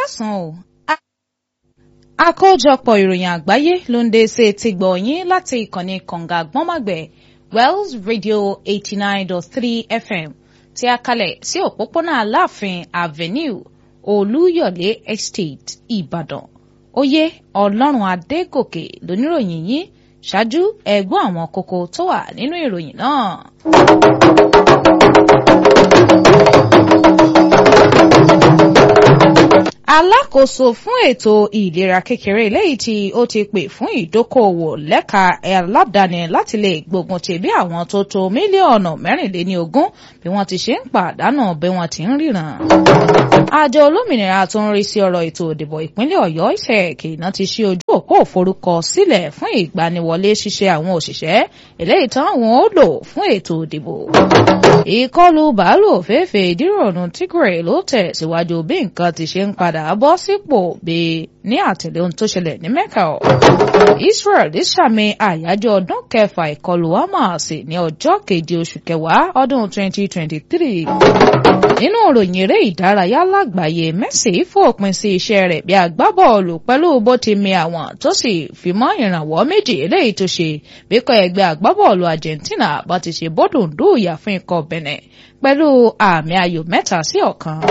káàsán o àkójọpọ̀ ìròyìn àgbáyé ló ń dé sí etí gbọ̀nyìn láti ìkànnì kànga gbọ́nmàgbẹ̀ Wells Radio eighty nine dot three FM tí a kalẹ̀ sí òpópónà Aláàfin Avenue Olúyọ̀lé Estate Ìbàdàn oyè Ọlọ́run Adégòkè lóníròyìn yìí ṣáájú ẹ̀gbọ́n àwọn kókó tó wà nínú ìròyìn náà. alákòóso fún ètò ìlera kékeré léyìí tí ó ti pè fún ìdókòòwò lẹ́ka aládàáni láti lè gbógun ti bí àwọn tó tó mílíọ̀nù mẹ́rìnléníogún bí wọ́n ti ṣe ń pàdánù bí wọ́n ti ń ríran. àjọ olómìnira tó ń rí sí ọ̀rọ̀ ètò ìdìbò ìpínlẹ̀ ọ̀yọ́ ìṣẹ̀kì náà ti ṣí ojú òpó òforúkọ sílẹ̀ fún ìgbaniwọlé ṣíṣe àwọn òṣìṣẹ́ eléyìí tán wọn ó lò fún ètò ìdìbò. ìkọlù bàálù òféèfé ìdíròrùn tigray ló tẹ̀ síwájú bí nǹkan ti ṣe ń padà bọ́ sípò bí ní àtẹ̀lé ohun tó ṣẹlẹ̀ ní mẹ́kà ọ̀. Israel ṣàmì àyájọ́ ọdún kẹfà ìkọlù Hamas ní ọjọ́ keje oṣù kẹwàá ọdún 2023. nínú ìròyìn eré ìdárayá lágbàáyé Messi fòpin sí iṣẹ́ rẹ̀ bí agbábọ́ọ̀lù pẹ̀lú bó ti mi àwọn tó sì fi mọ́ ìrànwọ́ méjì eléyìí tó ṣe bí kò ẹgbẹ́ agbábọ́ọ̀lù Argentina bá ti ṣe bódùndú ìyà fún ikọ̀ Benin pẹ̀lú àmì ayò mẹ́ta sí ọ̀kan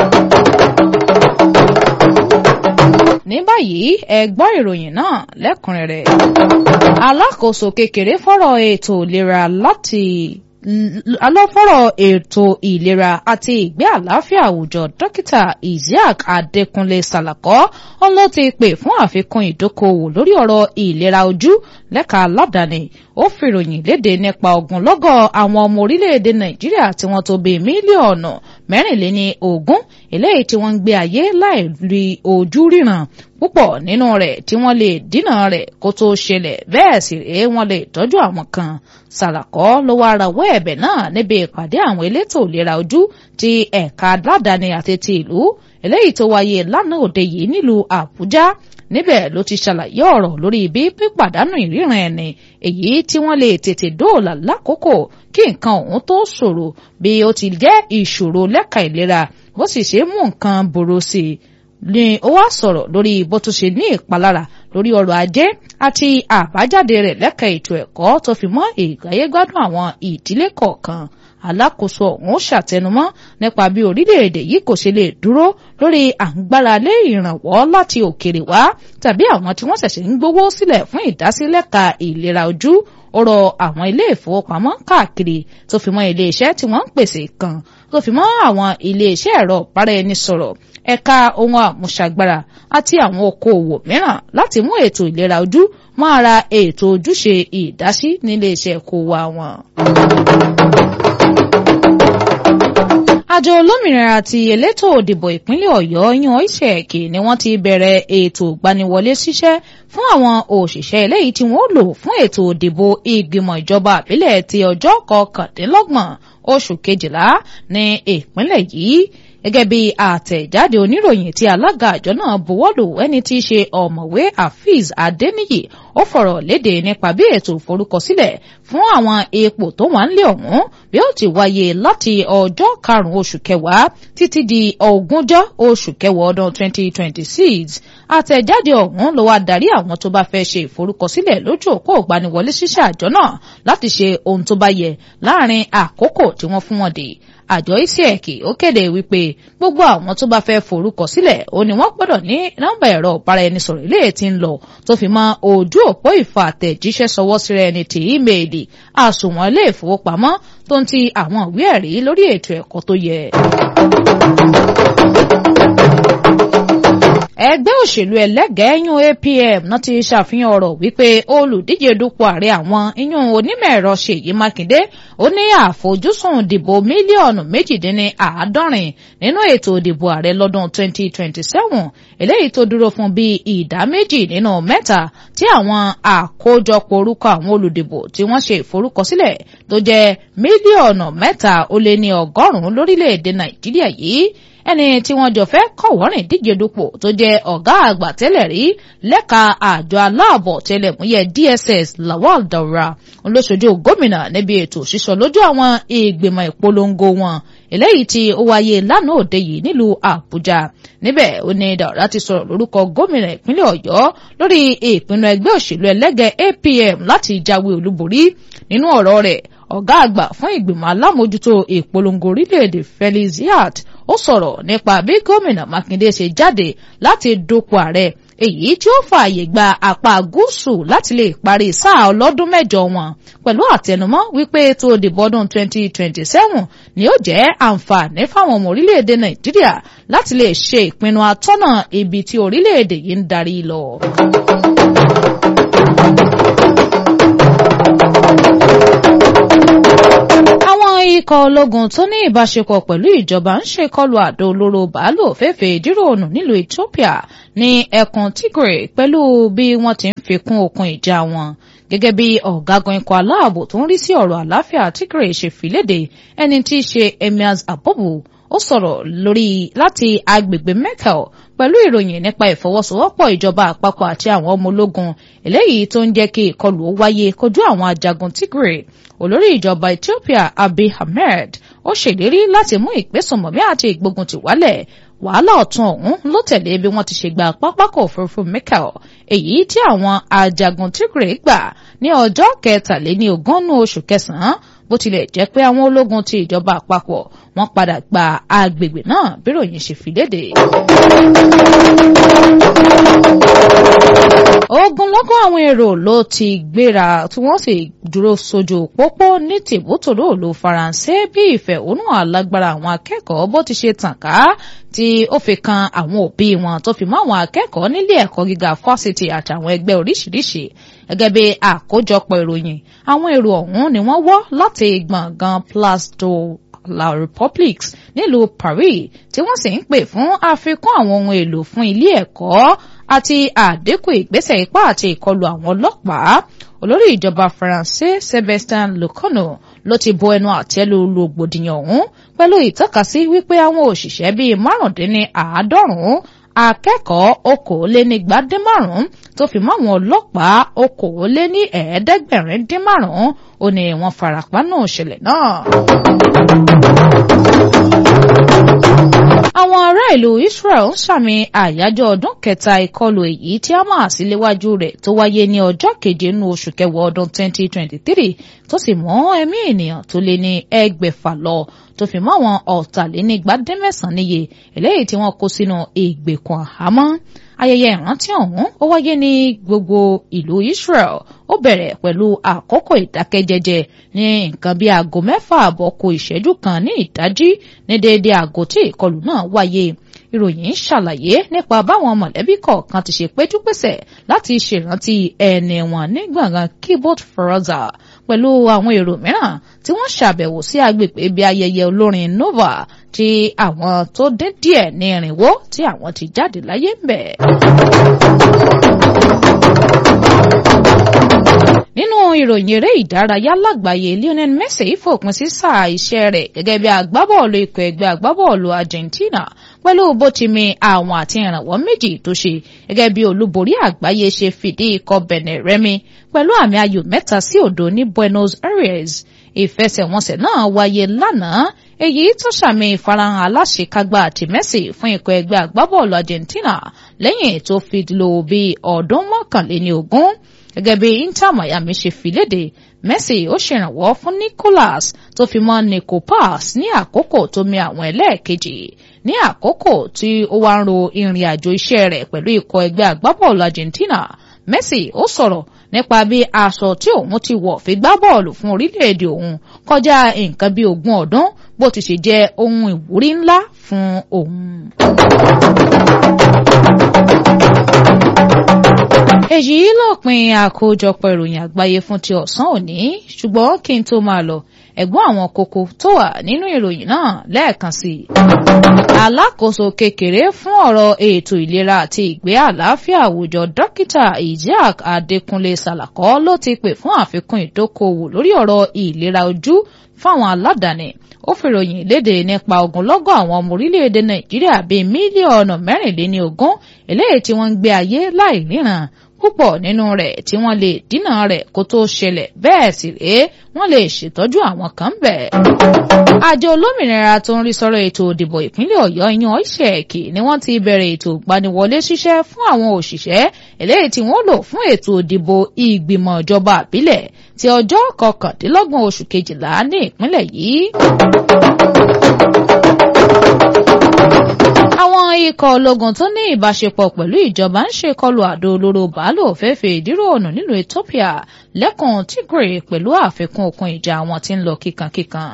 ní báyìí ẹ gbọ́ ìròyìn náà lẹ́kùnrẹ́rẹ́ alákòóso kékeré fọ́rọ̀ ètò ìlera láti alọ́fọ́rọ̀ ètò ìlera àti ìgbé àlàáfíà àwùjọ dókítà Isiaq Adékúnlé Sàlàkọ́ ọ́n ló ti pè fún àfikún ìdókòwò lórí ọ̀rọ̀ ìlera ojú lẹ́ka aládàáni ó fìròyìn léde nípa ogunlọ́gọ̀ àwọn ọmọ orílẹ̀-èdè Nàìjíríà tí wọ́n tó bí mílíọ̀nù mẹ́rìnléní ogún eléyìí tí wọ́n ń gbé ayé láì rí ojú ríran púpọ̀ nínú rẹ̀ tí wọ́n lè dínà rẹ̀ kó tó ṣẹlẹ̀ bẹ́ẹ̀ sì rèé wọ́n lè tọ́jú àwọn kan Sàlàkọ́ ló wá rawọ́ ẹ̀bẹ̀ náà níbi ìpàdé àwọn elétò ìlera ojú ti ẹ̀ka aládàáni àti ti ìlú eléyìí tó wáyé lánàá òde yìí nílùú Àbújá níbẹ̀ ló ti ṣàlàyé ọ̀rọ̀ lórí bí pípàdánù ìríran ẹni èyí tí wọ́n lè tètè dóòlà lákòókò kí nǹkan ọ̀hún tó ṣòro bí ó ti jẹ́ ìṣòro lẹ́ka ìlera bó sì ṣe mú nǹkan burú sí i ni ó wá sọ̀rọ̀ lórí bó tún ṣe ní ìpalára lórí ọrọ̀ ajé àti àbájáde rẹ̀ lẹ́ka ètò ẹ̀kọ́ tó fi mọ́ ìgbáyégbádùn àwọn ìdílé kọ̀ọ̀kan alákòóso ọ̀hún ṣàtẹnumọ́ nípa bí orílẹ̀-èdè yìí kò ṣe lè dúró lórí àǹgbára lé ìrànwọ́ láti òkèrè wá tàbí àwọn tí wọ́n ṣẹ̀ṣẹ̀ ń gbowó sílẹ̀ fún ìdásílẹ̀ka ìlera ojú ó rọ àwọn ilé ìfowópamọ́ káàkiri tó fi mọ́ ilé iṣẹ́ tí wọ́n ń pèsè kan tó fi mọ́ àwọn ilé iṣẹ́ ẹ̀rọ ìbáraẹnisọ̀rọ̀ ẹ̀ka ohun àmúṣagbára àti àwọn okòòwò mìíràn láti mú ètò ìlera ojú mọ́ ara ètò ojúṣe ìdásí nílé iṣẹ́ kó wa wọn. àjọ olómìnira àti elétò òdìbò ìpínlẹ̀ ọ̀yọ́ yan ìṣẹ̀kì ni wọ́n ti bẹ̀rẹ̀ ètò ìgbaniwọlé ṣiṣẹ́ fún àwọn òṣìṣẹ́ eléyìí tí wọ́n lò fún ètò òdìbò ìgbìmọ̀ ìjọba àbílẹ̀ ti ọjọ́ kọkàndínlọ́gbọ̀n oṣù kejìlá ní ìpínlẹ̀ yìí gẹ́gẹ́ bí àtẹ̀jáde oníròyìn tí alága àjọ náà buwọ́lù ẹni tí í ṣe ọ̀mọ̀wé Afeez Adeniyi ó fọ̀rọ̀ léde nípa bí ètò ìforúkọsílẹ̀ fún àwọn ipò tó wà ń lé ọ̀hún bí ó ti wáyé láti ọjọ́ karùn-ún oṣù kẹwàá títí di ogúnjọ́ oṣù kẹwàá ọdún 2026 àtẹ̀jáde ọ̀hún ló wá darí àwọn tó bá fẹ́ ṣe ìforúkọsílẹ̀ lójú òpó ìgbaniwọlé ṣíṣe àjọ náà láti ṣe ohun tó bá yẹ láàrin àkókò tí wọ́n fún wọn dé àjọ isiek ó kéde wípé gbogbo àwọn tó bá fẹ́ forúkọ sílẹ̀ ó ní wọ́n gbọ́dọ̀ ní nọ́mbà ẹ̀rọ ìbáraẹnisọ̀rọ̀ ilé tí ń lọ tó fi mọ́ ojú òpó ìfà àtẹ̀jíṣẹ́ sọwọ́ síra ẹni tí ímeèlì àsùnwọ̀n ilé ìfowópamọ́ tó ń ti àwọn ìwé ẹ̀rí lórí ètò ẹ̀kọ́ tó yẹ. ẹgbẹ́ òṣèlú ẹlẹ́gẹ̀ẹ́ yún APM náà ti ṣàfihàn ọ̀rọ̀ wípé olùdíje dupò ààrẹ àwọn iyún onímọ̀ ẹ̀rọ Ṣèyí Mákindé ó ní àfojúsùn ìdìbò mílíọ̀nù méjìdínláàádọ́rin nínú ètò ìdìbò ààrẹ lọ́dún 2027 eléyìí tó dúró fún bíi ìdá méjì nínú mẹ́ta tí àwọn àkójọpọ̀ orúkọ àwọn olùdìbò tí wọ́n ṣe ìforúkọsílẹ̀ tó jẹ́ mílíọ̀nù mẹ́ta ó lé ní ọgọ́rùn-ún lórílẹ̀‐èdè Nàìjíríà yìí ẹni tí wọ́n jọ fẹ́ kọ̀wọ́rìn díje dupò tó jẹ́ ọ̀gá àgbà tẹ́lẹ̀ rí lẹ́ka àjọ aláàbọ̀ tẹlẹ̀múyẹ́ DSS Lawal Daura olóṣojú gómìnà níbi ètò sísọ lójú àwọn ìgbìmọ̀ ìpolongo wọn eléyìí tí ó wáyé lánàá òde yìí nílùú àbújá níbẹ̀ ó ní Daura ti sọ̀rọ̀ lórúkọ gómìnà ìpínlẹ̀ ọ̀yọ́ lórí ìpinnu ẹgbẹ́ òṣèlú ẹlẹ́gẹ̀ APM láti jáwé olúborí nínú ọ̀rọ̀ rẹ̀ ọ̀gá àgbà fún ìgbìmọ̀ alámòjútó ìpolongo orílẹ̀-èdè Felix Yat ó sọ̀rọ̀ nípa bí gómìnà Mákindé ṣe jáde láti dupò ààrẹ èyí tí ó fààyè gba apá gúúsù láti lè parí sáà ọlọ́dún mẹ́jọ wọn pẹ̀lú àtẹnumọ́ wípé ètò ìdìbò ọdún 2027 ni ó jẹ́ àǹfààní fáwọn ọmọ orílẹ̀-èdè Nàìjíríà láti lè ṣe ìpinnu atọ́nà ibi tí orílẹ̀-èdè yìí ń darí lọ. ikọ̀ ológun tó ní ìbáṣepọ̀ pẹ̀lú ìjọba ń ṣèkọlù àdó olóró bàálù òféèfé ìdíròònù nílùú Ethiopia ní ẹkùn Tigray pẹ̀lú bí wọ́n ti ń fi kún okùn ìjà wọn gẹ́gẹ́ bí ọ̀gágun ikọ̀ aláàbò tó ń rí sí ọ̀rọ̀ àláfíà Tigray ṣe fìlédè ẹni tí í ṣe Emirs Abobu ó sọ̀rọ̀ lórí láti agbègbè Mekelle pẹ̀lú ìròyìn nípa ìfọwọ́sowọ́pọ̀ ìjọba àpapọ̀ àti àwọn ọmọ ológun eléyìí tó ń jẹ́ kí ìkọlù ó wáyé kojú àwọn ajagun Tigray olórí ìjọba Ethiopia Abiy Ahmed ó ṣèlérí láti mú ìgbésùnmọ̀mí àti ìgbóguntì wálẹ̀ wàhálà ọ̀tún ọ̀hún ló tẹ̀lé bí wọ́n ti ṣe gba pápákọ̀ òfurufú Mekelle èyí tí àwọn ajagun Tigray gbà ní ọjọ́ kẹtàléní ogúnnú oṣù kẹsàn-án bó tilẹ̀ jẹ́ pé àwọn ológun ti ìjọba àpapọ̀ wọ́n padà gba agbègbè náà bí ròyìn ṣe fi léde. ogunlọ́gọ̀ àwọn èrò ló ti gbéra tí wọ́n sì dúró sójú pópó ní tìbútòrò òlu faransé bí ìfẹ̀hónú alágbára àwọn akẹ́kọ̀ọ́ bó ti ṣe tàn ká tí ó fi kan àwọn òbí wọn tó fi mọ́ àwọn akẹ́kọ̀ọ́ nílé ẹ̀kọ́ gíga fásitì àtàwọn ẹgbẹ́ oríṣiríṣi gẹ́gẹ́ bí àkójọpọ̀ ìròyìn àwọn èrò ọ̀hún ni wọ́n wọ́ láti gbọ̀ngàn Place de la Republique nílùú Paris tí wọ́n sì ń pè fún àfikún àwọn ohun èlò fún ilé ẹ̀kọ́ àti àdínkù ìgbésẹ̀ ipá àti ìkọlù àwọn ọlọ́pàá olórí ìjọba faransé Sébastien Lecornu ló ti bo ẹnu àtẹ́lu rògbòdìyàn ọ̀hún pẹ̀lú ìtọ́kasí wípé àwọn òṣìṣẹ́ bíi márùndínní àádọ́rùn-ún akẹ́kọ̀ọ́ okòólénígbàdínmárùn-ún tó fi mọ́ àwọn ọlọ́pàá okòóléní ẹ̀ẹ́dẹ́gbẹ̀rin dín márùn-ún ó ní wọ́n farapa nù ìṣẹ̀lẹ̀ náà. àwọn ará ìlú Israel ń sàmì àyájọ́ ọdún kẹta ìkọlù èyí tí Hamas léwájú rẹ̀ tó wáyé ní ọjọ́ keje nínú oṣù kẹwàá ọdún 2023 tó sì mú ẹ̀mí ènìyàn tó lé ní ẹgbẹ̀fà lọ tó fi mọ́ àwọn ọ̀tàlénígbàdínmẹ́sàn-án níye eléyìí tí wọ́n kó sínú ìgbèkùn àhámọ́ ayẹyẹ ìrántí ọ̀hún ó wáyé ní gbogbo ìlú Israel ó bẹ̀rẹ̀ pẹ̀lú àkókò ìdákẹ́jẹ́jẹ́ ní nǹkan bíi aago mẹ́fà àbọ̀ kù ìṣẹ́jú kan ní ìdájí ní déédéé aago tí ìkọlù náà wáyé ìròyìn ṣàlàyé nípa báwọn mọ̀lẹ́bí kọ̀ọ̀kan ti ṣe péjúpésẹ̀ láti ṣèrántí ẹni wọn ní gbọ̀ngàn keyboard froza pẹ̀lú àwọn èrò mìíràn tí wọ́n ṣàbẹ̀wò sí agbègbè ibi ayẹyẹ olórin nova tí àwọn tó dín díẹ̀ ní irinwó tí àwọn ti jáde láyé ń bẹ̀. nínú ìròyìn eré ìdárayá lágbàáyé Lionel Messi fòpin sí sáà iṣẹ́ rẹ̀ gẹ́gẹ́ bí agbábọ́ọ̀lù ikọ̀ ẹgbẹ́ agbábọ́ọ̀lù Argentina pẹ̀lú bó ti mi àwọn àti ìrànwọ́ méjì tó ṣe gẹ́gẹ́ bí olúborí àgbáyé ṣe fìdí ikọ̀ Benin rẹmi pẹ̀lú àmì ayò mẹ́ta sí òdo ní Buenos Aires ìfẹsẹ̀wọnsẹ̀ náà wáyé lánàá èyí tó ṣàmì ìfarahàn aláṣekágbá àti Messi fún ikọ̀ ẹgbẹ́ agbábọ́ọ̀lù Argentina lẹ́yìn tó fi lò bí ọdún mọ́kànléní ogún gẹ́gẹ́ bí Inter Miami ṣe fi léde Messi ó ṣèrànwọ́ fún Nicolas tó fi mọ́ Nico Pass ní àkókò tó mi àwọn ẹlẹ́ẹ̀kejì ní àkókò tí ó wá ń ro ìrìn àjò iṣẹ́ rẹ̀ pẹ̀lú ikọ̀ ẹgbẹ́ agbábọ́ọ̀lù Argentina Messi ó sọ̀rọ̀ nípa bí aṣọ tí òun ti wọ̀ fi gbá bọ́ọ̀lù fún orílẹ̀-èdè òun kọjá nǹkan bí ogún ọdún bó ti ṣe jẹ́ ohun ìwúrí ńlá fún òun. èyí lópin àkójọpọ̀ ìròyìn àgbáyé fún ti ọ̀sán òní ṣùgbọ́n kí n tó máa lọ ẹ̀gbọ́n àwọn kókó tó wà nínú ìròyìn náà lẹ́ẹ̀kan sí i. alákòóso kékeré fún ọ̀rọ̀ ètò ìlera àti ìgbé àlàáfíà àwùjọ dókítà Isiaq Adékúnlé Sàlàkọ́ ló ti pè fún àfikún ìdókòwò lórí ọ̀rọ̀ ìlera ojú fáwọn aládàáni ó fìròyìn léde nípa ogunlọ́gọ̀ àwọn ọmọ orílẹ̀-èdè Nàìjíríà bíi mílíọ̀nù mẹ́rìnléní ogún eléyìí tí wọ́n ń gbé ayé láì ríran púpọ̀ nínú rẹ̀ tí wọ́n lè dínà rẹ̀ kó tó ṣẹlẹ̀ bẹ́ẹ̀ sì rèé wọ́n lè ṣètọ́jú àwọn kan bẹ́ẹ̀. àjọ olómìnira tó ń rí sọ́rọ̀ ètò òdìbò ìpínlẹ̀ ọ̀yọ́ yan ISEC ni wọ́n ti bẹ̀rẹ̀ ètò ìgbaniwọlé ṣiṣẹ́ fún àwọn òṣìṣẹ́ eléyìí tí wọ́n lò fún ètò òdìbò ìgbìmọ̀ ìjọba àbílẹ̀ ti ọjọ́ kọkàndínlọ́gbọ̀n oṣù kejìlá ní ìpínlẹ̀ yìí. àwọn ikọ̀ ológun tó ní ìbáṣepọ̀ pẹ̀lú ìjọba ń ṣèkọlù àdó olóró bàálù òféèfé ìdírò ọ̀nà nílùú Ethiopia lẹ́kùn Tigray pẹ̀lú àfikún okun ìjà àwọn tí ń lọ kíkankíkan.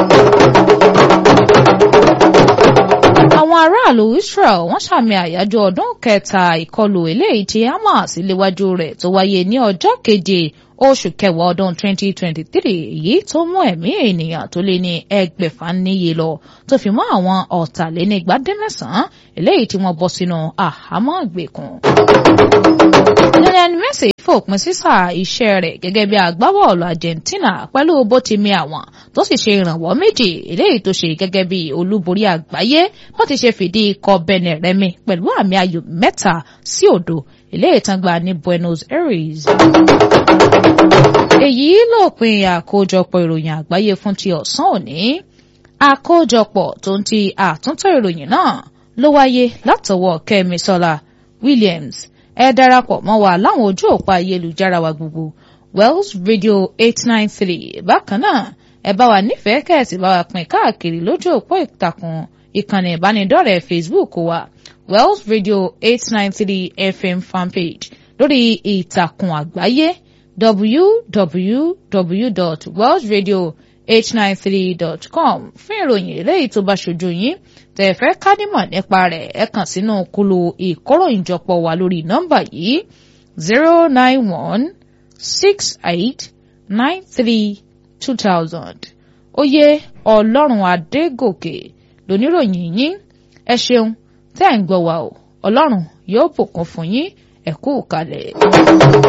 àwọn aráàlú Israel wọ́n ṣàmì àyájọ́ ọdún kẹta ìkọlù eléyìí tí Hamas léwájú rẹ̀ tó wáyé ní ọjọ́ keje oṣù kẹwàá ọdún 2023 èyí tó mú ẹ̀mí ènìyàn tó lé ní ẹgbẹ̀fà níye lọ tó fi mọ́ àwọn ọ̀tàlénígbàdínmẹ́sàn-án eléyìí tí wọ́n bọ́ sínú àhámọ́ ìgbèkùn. Lionel Messi fòpin sísà iṣẹ́ rẹ̀ gẹ́gẹ́ bí agbábọ́ọ̀lù Argentina pẹ̀lú bó ti mi àwọn tó sì ṣe ìrànwọ́ méjì eléyìí tó ṣe gẹ́gẹ́ bí olúborí àgbáyé bó ti ṣe fìdí ikọ̀ Benin rẹmi pẹ̀lú àmì ayò mẹ́ta sí òdo eléyìí tán gbà ní Buenos Aires. èyí lópin àkójọpọ̀ ìròyìn àgbáyé fún ti ọ̀sán òní àkójọpọ̀ tó ń ti àtúntò ìròyìn náà ló wáyé látọwọ́ Kẹ́misọ́lá Williams ẹ darapọ̀ mọ́ wa láwọn ojú òpó ayélujára wa gbogbo Wells Radio eight nine three bákan náà ẹ bá wa nífẹ̀ẹ́ kẹ́ẹ̀sì bá wa pín káàkiri lójú òpó ìtàkùn ìkànnì ìbánidọ́rẹ̀ẹ́ Facebook wa Wells Radio eight nine three FM fanpage lórí ìtàkùn àgbáyé www.wellsradio893.com fún ìròyìn eléyìí tó bá ṣojú yín tẹ́ fẹ́ ká nímọ̀ nípa rẹ̀ ẹ kàn sínú kúlù ìkóròyìnjọpọ̀ wa lórí nọ́mbà yìí zero nine one six eight nine three two thousand oyè ọlọ́run adégòkè lóníròyìn yín ẹ ṣeun tẹ́ ẹ̀ ń gbọ́ wa o ọlọ́run yóò bùkún fún yín ẹ kú kalẹ̀.